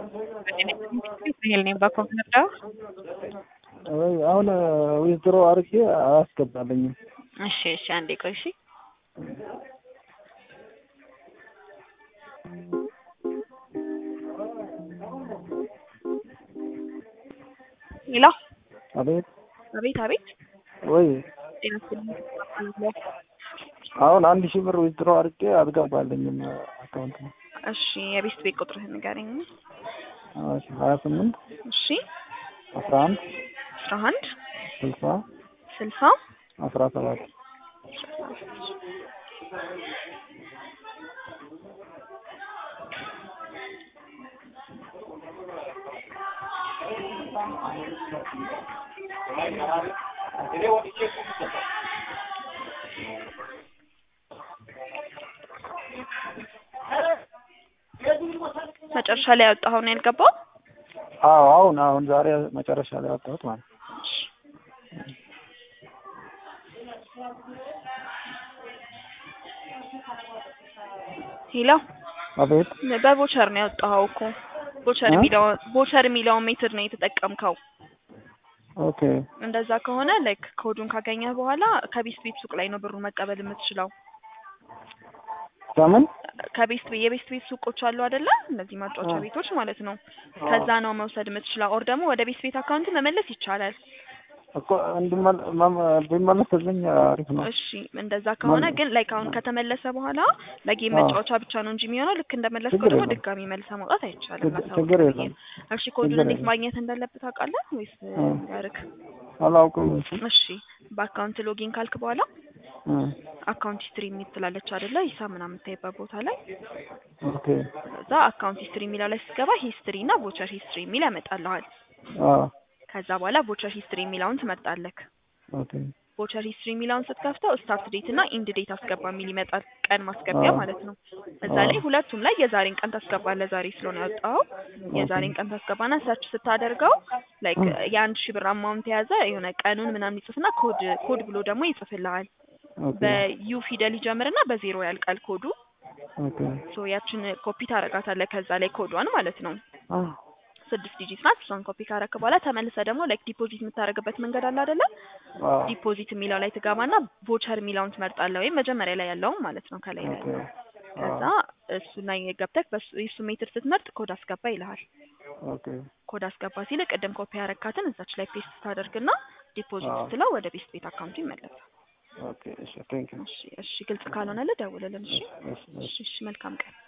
Israel name ba ኮምፒውተር አሁን ዊዝድሮ አድርጌ አያስገባልኝም። እሺ እሺ አንዴ ቆይ እሺ ሄሎ አቤት አቤት አቤት ወይ ጤና ይስጥልኝ አሁን አንድ ሺህ ብር ዊዝድሮ አድርጌ አልገባልኝም አካውንት ነው። እሺ የቤት ቤት ቁጥርህን ንገረኝ ሀያ ስምንት እሺ አስራ አንድ አስራ አንድ ስልሳ ስልሳ አስራ ሰባት መጨረሻ ላይ ያወጣኸው ነው ያልገባው? አዎ አሁን አሁን ዛሬ መጨረሻ ላይ ያወጣሁት ማለት ነው። ሄሎ አቤት በቦቸር ነው ያወጣኸው እኮ ቦቸር እ? የሚለውን ቦቸር የሚለውን ሜትድ ነው የተጠቀምከው። ኦኬ እንደዛ ከሆነ ላይክ ኮዱን ካገኘህ በኋላ ከቤስት ቤት ሱቅ ላይ ነው ብሩን መቀበል የምትችለው። ከምን ከቤስት ቤት የቤስት ቤት ሱቆች አሉ አይደለ? እነዚህ ማጫወቻ አዎ። ቤቶች ማለት ነው። ከዛ ነው መውሰድ የምትችለው። ኦር ደግሞ ወደ ቤስት ቤት አካውንት መመለስ ይቻላል። እኮ እንዲመለ- መም- ቢመለስልኝ አሪፍ ነው። እሺ እንደዛ ከሆነ መም- ግን ላይክ አሁን ከተመለሰ በኋላ ለጌም አዎ። መጫወቻ ብቻ ነው እንጂ የሚሆነው ልክ እንደመለስከው ችግር ደግሞ የለም። ድጋሚ መልሰ ማውጣት አይቻልም። ችግር- ማሳወቅ ችግር ብዬ የለም። ነው። እሺ ኮዱን ችግር እንዴት የለም። ማግኘት እንዳለብህ ታውቃለህ ወይስ እ። ያርክ? አላውቅም። እሱ እሺ በአካውንት ሎጊን ካልክ በኋላ እ፣ አካውንት ሂስትሪ የሚል ትላለች አይደለ? ሂሳብ ምናምን የምታይበት ቦታ ላይ ኦኬ ከዛ አካውንት ሂስትሪ የሚለው ላይ ስትገባ ሂስትሪ እና ቮቸር ሂስትሪ የሚል ያመጣልሃል። አዎ ከዛ በኋላ ቮቸር ሂስትሪ የሚለውን ትመርጣለህ። ኦኬ ቮቸር ሂስትሪ የሚለውን ስትከፍተው ስታርት ዴት እና ኢንድ ዴት አስገባ የሚል ይመጣል። ቀን ማስገቢያ አዎ። ማለት ነው። እዛ አዎ። ላይ ሁለቱም ላይ የዛሬን ቀን ታስገባለህ። ዛሬ ስለሆነ ያወጣኸው የዛሬን ቀን ታስገባና ሰርች ስታደርገው ላይክ እ። የአንድ ሺህ ብር አማውንት የያዘ የሆነ ቀኑን ምናምን ይጽፍና ኮድ ኮድ ብሎ ደግሞ ይጽፍልሃል። ኦኬ በዩ ፊደል ይጀምርና በዜሮ ያልቃል ኮዱ። ኦኬ ሶ ያችን ኮፒ ታረጋታለህ ከዛ ላይ ኮዷን ማለት ነው። አ ስድስት ዲጂት ናት። እሷን ኮፒ ካረክ በኋላ ተመልሰ ደግሞ ላይክ ዲፖዚት የምታደርግበት መንገድ አለ አይደለ? አዎ ዲፖዚት የሚለው ላይ ትገባና ቮቸር የሚለውን ትመርጣለህ፣ ወይም መጀመሪያ ላይ ያለውን ማለት ነው ከላይ ላይ ኦኬ ከዛ እሱ ላይ ገብተህ በሱ የሱ ሜትር ስትመርጥ ኮድ አስገባ ይልሃል። ኦኬ ኮድ አስገባ ሲል ቅድም ኮፒ ያረካትን እዛች ላይ ፔስት ታደርግና ዲፖዚት አዎ። ስትለው ወደ ቤስት ቤት አካውንቱ ይመለሳል። ኦኬ እሺ ቴንክ ዩ እሺ እሺ፣ ግልጽ ካልሆነልህ ደውልልን። እሺ እሺ እሺ እሺ፣ እሺ፣ መልካም ቀን